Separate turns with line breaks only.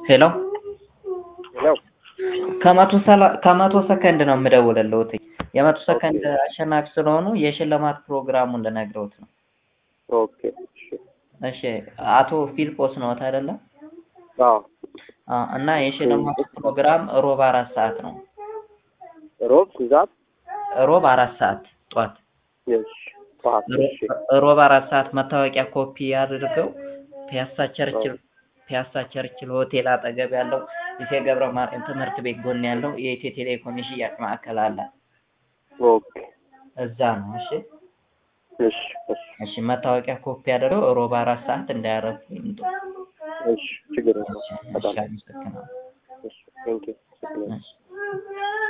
ሄሎ
ሄሎ
ከመቶ ሰላ- ከመቶ ሰከንድ ነው የምደውልልዎት። የመቶ ሰከንድ አሸናፊ ስለሆኑ የሽልማት ፕሮግራሙን ልነግረውት ነው።
ኦኬ እሺ
እሺ አቶ ፊልጶስ ነዎት አይደለ?
አዎ
አዎ። እና የሽልማት ፕሮግራም ሮብ አራት ሰዓት ነው።
ሮብ ስንት
ሮብ አራት ሰዓት ጧት
እሺ ጠዋት እሺ
ሮብ አራት ሰዓት መታወቂያ ኮፒ አድርገው ፒያሳ ቸርችል ፒያሳ ቸርችል ሆቴል አጠገብ ያለው ኢቴ ገብረ ማርያም ትምህርት ቤት ጎን ያለው የኢትዮ ቴሌኮም የሽያጭ ማዕከል አለ።
ኦኬ
እዛ ነው። እሺ
እሺ እሺ
እሺ መታወቂያ ኮፒ አድርገው ሮብ አራት ሰዓት እንዳያረፉ ይምጡ።
እሺ ችግር የለውም
እሺ
በጣም
አመሰግናለሁ።
እሺ ቴንኪው
እሺ